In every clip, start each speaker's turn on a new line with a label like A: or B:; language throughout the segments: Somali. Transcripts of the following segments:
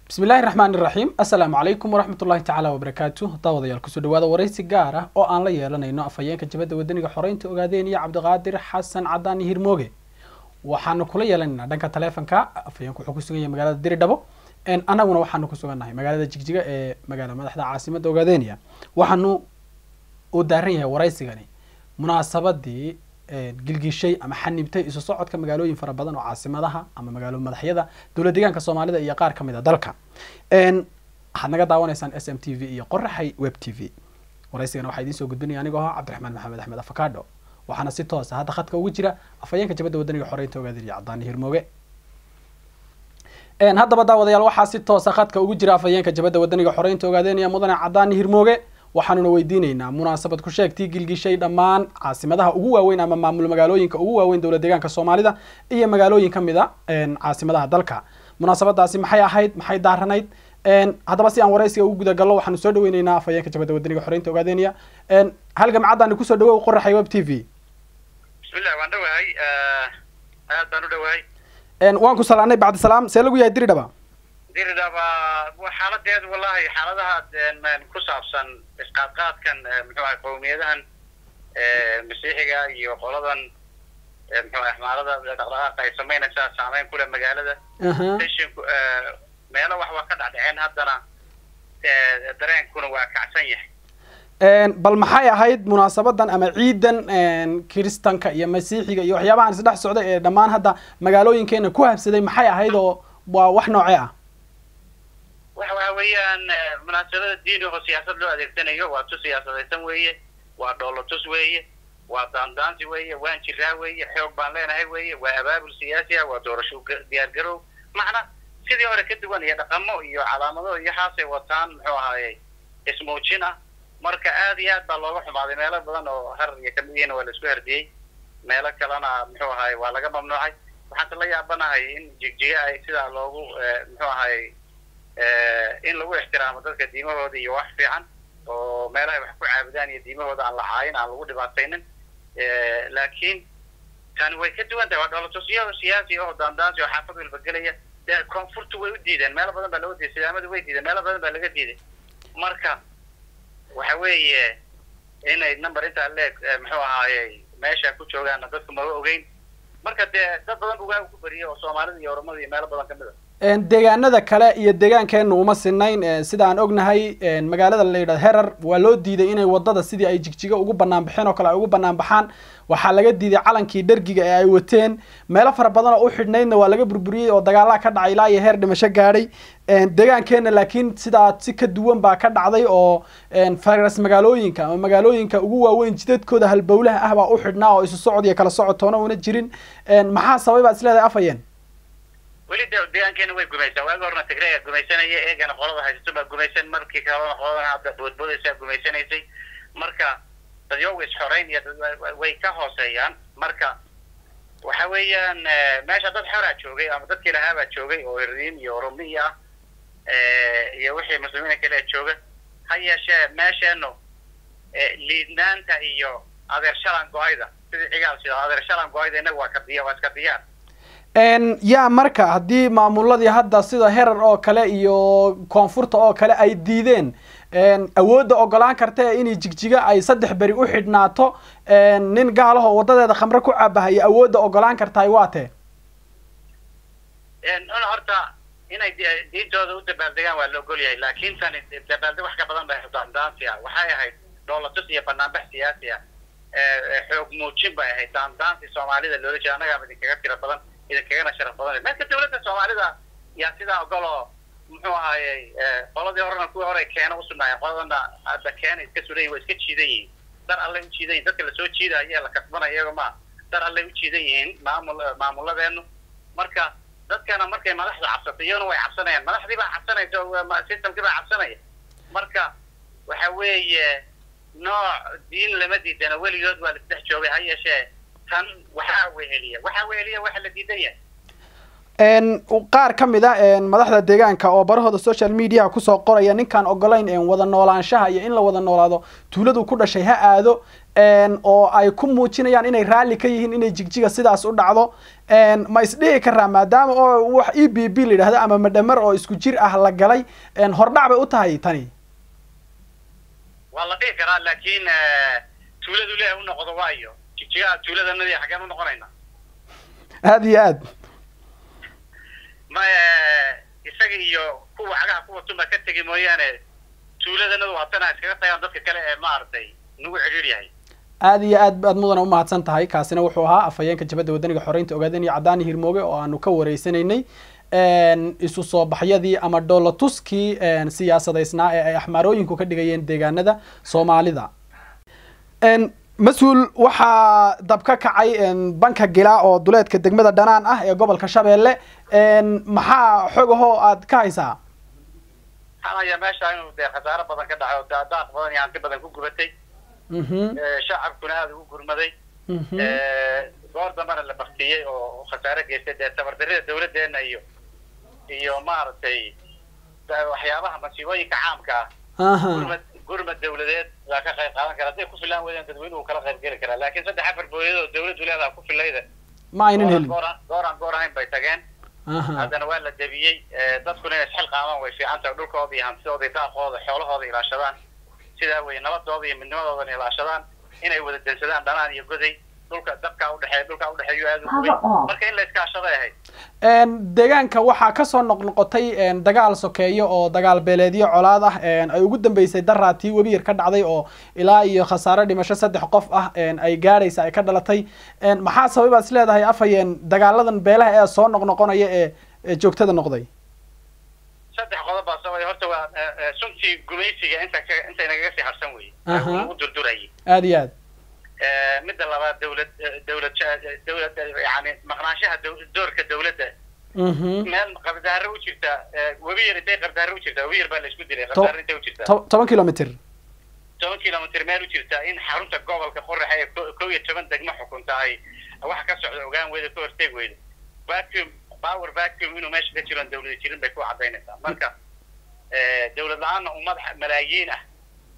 A: bismi illaahi raxmaan iraxiim assalaamu calaykum waraxmat ullahi tacaala wabarakaatu daawadayaal kusoo dhawaada waraysi gaar ah oo aan la yeelanayno afhayeenka jabadda wadaniga xoreynta ogaadeen iyo cabdiqaadir xasan cadaan hirmooge waxaanu kula yeelanaynaa dhanka taleefonka afhayeenku wuxuu ku sugan yahay magaalada diridhabo annaguna waxaanu ku sugannahay magaalada jigjiga ee magaala madaxda caasimadda ogaadeniya waxaanu uu daaran yahay waraysigani munaasabadii gilgishay ama xanibtay isu socodka magaalooyin fara badan oo caasimadaha ama magaalo madaxyada dowlad deegaanka soomaalida iyo qaar kamid a dalka waxaad naga daawanaysaan s m t v iyo qoraxay web t v waraysigana waxaa idiin soo gudbinaya anigoo ah cabdiraxmaan maxamed axmed afakado waxaana si toosa hadda khadka ugu jira afhayeenka jabadda wadaniga xoreynta ogaadin iyo cadaani hirmooge haddaba daawadayaal waxaa si toosa khadka ugu jira afhayeenka jabadda wadaniga xoreynta ogaadeenaya mudane cadaani hirmooge waxaanuna weydiineynaa munaasabad ku sheegtii gilgishay dhammaan caasimadaha ugu waaweyn ama maamul magaalooyinka ugu waaweyn dowlad deegaanka soomaalida iyo magaalooyin kamid a caasimadaha dalka munaasabadaasi maxay ahayd maxay daaranayd haddaba si aan waraysiga ugu guda gallo waxaanu soo dhaweyneynaa afhayeenka jabadda wadaniga xoreynta ogaadeniya halgamcaddaani kusoo dhawow qoraxay web t v
B: bismillah waan dhawahay aad baan u dhawahay
A: waan ku salaanay bacdi salaam see lagu yahay diridhaba
B: diridhaba xaaladeedu wallahi xaaladaha ku saabsan isqaadqaadkan muxuu ahay qowmiyadahan masiixiga iyo qoladan muxuu ahay xmaalada dhaqdhaqaaqa ay samaynaysaa saameyn kule magaalada tenshinku meelo wax waa ka dhacdhaceen haddana dareenkuna waa kacsan yahay
A: bal maxay ahayd munaasabadan ama ciidan kiristanka iyo masiixiga iyo waxyaabahan isdhex socday ee dhammaan hadda magaalooyinkeena ku habsaday maxay ahayd oo waa wax noocee ah
B: waxa waxa weeyaan munaasabada diini oo siyaasad loo adeegsanayo waa tu siyaasadaysan weeye waa dhoolotus weeye waa daandaansi weeye waan jiraa weeye xoog baan leenahay weeye waa abaabul siyaasi ah waa doorasho diyaargarow macna sidii hore ka duwan iyo dhaqamo iyo calaamado iyo haasay wataan muxuu ahaayey ismuujin ah marka aad iyo aad baa looga xumaaday meelo badan oo har iyo kamid yihiin waa la isku herdiyey meelo kalena muxuu ahaye waa laga mamnuucay waxaase la yaabanahay in jigjiga ay sidaa loogu muxuu ahaye in lagu ixtiraamo dadka diimahooda iyo wax fiican oo meelahay wax ku caabudaan iyo diimahooda aan la caayin aan lagu dhibaataynin laakiin tani way ka duwan tahay waa dhoolatusyo siyaasi oo daandaansi oo xaafad walba gelaya dee koonfurtu way u diideen meelo badan baa looga diiday sidaamadu way diideen meelo badan baa laga diiday marka waxa weeye inay number intaa leeg muxuu ahaaye meesha ku joogaana dadku maba ogeyn marka dee dad badan bugaa ku bariyay oo soomaalida iyo oromada iyo meelo badan kamid a
A: deegaanada kale iyo deegaankeena uma sinayn sida aan ognahay magaalada la yidhahdo herar waa loo diiday inay wadada sidii ay jigjiga ugu banaan baxeen oo kale ay ugu banaan baxaan waxaa laga diiday calankii dhergiga ee ay wateen meelo fara badan oo u xidhnaydna waa laga burburiyey oo dagaalaha ka dhacay ilaa iyo heer dhimasho gaadhay deegaankeena laakiin sidaa si ka duwan baa ka dhacday oo faras magaalooyinka ama magaalooyinka ugu waaweyn jidadkooda halbowlaha ah baa u xidhnaa oo isu socod iyo kala socod toona una jirin maxaa sababay baad isleedahay afhayeen
B: weli de deegaankeena way gumaysaa waagi horna tigreega gumaysanaya eegana qolada haysato baa gumaysan markii kalena qoladan hadda boodboodaysaa gumaysanaysay marka dadyoga isxoreyn iyo way ka hooseeyaan marka waxa weeyaan meesha dad xoraa joogay ama dadkii lahaabaa joogay oo irdiin iyo oromiya ah iyo wixii muslimiina kale jooga ha yeeshee meesheenu liidnaanta iyo adeer shalan go-ayda sidii cigaal sida adeer shalan go-ayda innaga waa ka diya waa iska diyaar
A: yaa marka haddii maamuladii hadda sida herar oo kale iyo koonfurta oo kale ay diideen awoodda ogolaan karta inay jigjiga ay saddex beri u xidhnaato nin gaalaho wadadeeda khamre ku caabahaya awoodda ogolaan kartahay waa tee
B: horta inay diintooda u dabaaldegaan waa la ogol yahay laakin tani dabaaldeg wax ka badan bay daandaansi ah waxay ahayd dhoolatus iyo banaanbax siyaasi ah xoog muujin bay ahayd daandaansi soomaalida loola jeeda annagaaba idinkaga tira badan idinkagana sharaf badan marka dawladda soomaalida yaa sidaa ogol oo muxuu ahaayey qoladii horena kuwii hore keena usugnaayeen qoladana hadda keena iska sulayin waa iska jiidan yihiin dar allay u jiidan yihin dadka lasoo jiidaya la kasbanaya iyago ma dar allay u jiidan yihiin maamul maamuladeenu marka dadkana markay madaxda cabsato iyaguna way cabsanayaan madaxdii baa cabsanaysa systemkii baa cabsanaya marka waxa weeye nooc diin lama diidana weligood waa lasdhex joogay ha yeeshee tan waxaa weheliya waxaa weheliya waxa la diidan yahay
A: qaar ka mid a madaxda deegaanka oo barahooda social mediaha kusoo qoraya ninkaan ogolayn wada noolaanshaha iyo in la wada noolaado tuuladu ku dhashay ha aado oo ay ku muujinayaan inay raalli ka yihiin inay jigjiga sidaas u dhacdo ma isdhihi karaa maadaama oo wax e b b la yidhahdo ama madhamar oo isku jir ah la galay hordhac bay u tahay tani
B: waa la dhihi karaa laakiin tuuladu leeh u noqdo waayo jigjigaha tuuladanadii xaggeen u noqonayna
A: aada iyo aad
B: ma isaga iyo kuwa cagaha kuwa tuma ka tegi mooyaane tuuladanadu haddana iskaga tagaan dadka kale ee maaragtay nagu cidhiir yahay
A: aada iyo aad baad mudana umahadsan tahay kaasina wuxuu ahaa afhayeenka jabadda wadaniga xoreynta ogaadeen iyo caddaani hirmooge oo aanu ka wareysanaynay isu soo baxyadii ama dhoolatuskii siyaasadaysnaa ee ay axmaarooyinku ka dhigayeen deegaanada soomaalida mas-uul waxaa dab ka kacay banka gilaa oo duleedka degmada dhanaan ah ee gobolka shabeelle maxaa xogahoo aad ka haysaa
B: waxaan hayaa meesha inuu dee khasaaro badan ka dhacay oo daadaaq badan iyo hanti badan ku gubatay shacabkuna aada ugu gurmaday goor dambana la baktiyey oo khasaaro geystay dee tabardarida dawladdeena iyo iyo maaragtay waxyaabaha masiibooyinka caamka ah gurmad gurmad dawladeed waa ka qayb qaadan kara hadday ku filaan weydaan dadweynuhu kala qayb geli karaa laakiin saddex afar booyadoo dawladdu leedaha ku filayda
A: ma aynan helin
B: gooraan goor ahayn bay tageen haddana waa la debiyey dadkuna inay isxil qaamaan way fiican tahay dhulkooda iyo hantidooda iyo daaqooda xoolahooda ilaashadaan sidaa weye nabadooda iyo midnimadoodana ilaashadaan inay wada dansadaan dhanaan iyo goday dhulka dabkaa udhexeeya dhulkaa udhexeeyo aada u gubay marka in la iskaashaday ahayd
A: deegaanka waxaa kasoo noqnoqotay dagaal sokeeyo oo dagaal beeleedyo colaad ah ay ugu dambeysay daraatii webi yar ka dhacday oo ilaa iyo khasaare dhimasho saddex qof ah ay gaadhaysa ay ka dhalatay maxaa sabab aad is leedahay afhayeen dagaaladan beelaha ee soo noqnoqonaya ee joogtada noqday
B: saddex qodob baa sababay horta waa suntii gumaysiga inta ka inta inagaga sii harsan weye lagu durdurayay
A: aada iyo aad
B: midda labaad dawlad dawlad dawlad yani maqnaanshaha doorka dawladda meel qabdaaro u jirta webi yar intay qabdaaro u jirta webi yar baa la isku dilay qabdaaro intay u jirta
A: toban kilomitr
B: toban kilomitr meel u jirta in xarunta gobolka qoraxa ee kow iyo toban degmo xukunta ay wax ka socda ogaan weyda ka horteeg weyda vacuum power vacuum inuu meesha ka jiroon dawlada jirin bay ku cadaynaysaa marka dawlad la-aanna ummad malaayiin ah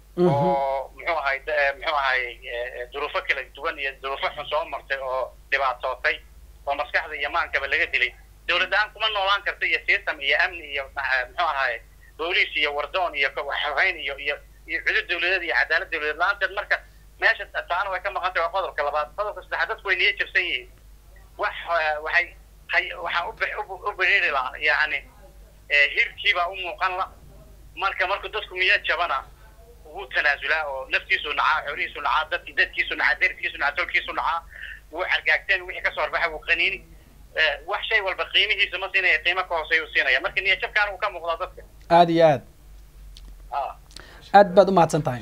B: oo muxuu ahay muxuu ahay duruufo kala duwan iyo duruufo xun soo martay oo dhibaatootay oo maskaxda iyo maankaba laga dilay dawlad la-aan kuma noolaan karta iyo system iyo amni iyo muxuu ahay booliis iyo wardoon iyo waxhayn iyo iyo iyo cudud dawladeed iyo cadaalad dawladeed la-aanteed marka meesha taana way ka maqan tahay waa qodobka labaad qodobka saddexaad dadku way niyo jabsan yihiin wax waxay hay waxaan u biriiri lahaa yacni hirkiibaa u muuqan la marka markuu dadku miyo jabana wuu tanaasulaa oo naftiisu nacaa xoolihiisu nacaa dadki dadkiisu nacaa deriskiisu nacaa tolkiisu nacaa wuu cargaagteen wixii kasoo horbaxa wuu qaniini wax shay walba qiimihiisa ma siinaya qiimo ka hooseeya u siinaya marka niyo jabkaana uu ka muuqdaa dadka
A: aada iyo aad aad baad umahadsan tahay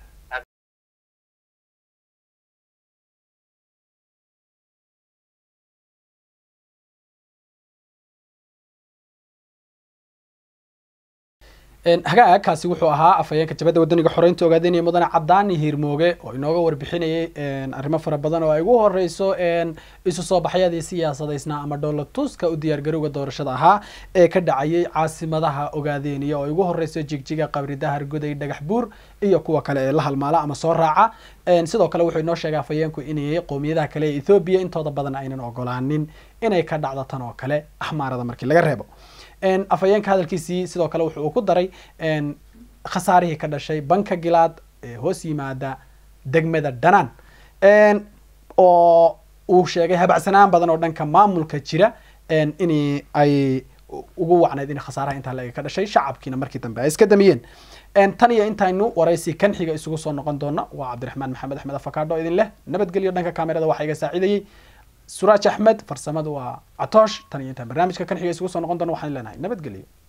A: hagaagkaasi wuxuu ahaa afhayeenka jabadda wadaniga xoreynta ogaadenaya mudane cadaani hiirmooge oo inooga warbixinayay arrimo fara badan oo ay ugu horeyso isu soo baxyadii siyaasadaysnaa ama dhoolatuska u diyaargarowga doorashada ahaa ee ka dhacayay caasimadaha ogaadeniya oo ay ugu horeyso jigjiga qabridahar goday dhagax buur iyo kuwa kale ee la halmaala ama soo raaca sidoo kale wuxuu inoo sheegay afhayeenku inay qowmiyadaha kale ee ethoobiya intooda badan aynan ogolaanin inay ka dhacdo tan oo kale axmaarada markii laga reebo afhayeenka hadalkiisii sidoo kale wuxuu ku daray khasaarihii ka dhashay banka gilaad ee hoos yimaada degmada dhanaan oo uu sheegay habacsanaan badan oo dhanka maamulka jira in ay ugu wacnayd in khasaaraha intaa laga ka dhashay shacabkiina markii dambe ay iska damiyeen tan iyo intaynu waraysi kan xiga isugu soo noqon doona waa cabdiraxmaan maxamed axmed afakaadho idin leh nabadgelyo dhanka kamerada waxaa iga saacidayey suraaj axmed farsamadu waa catoosh tan iyo intaan barnaamijka kan xiga isugu soo noqon doona waxaan leenahay nabadgelyo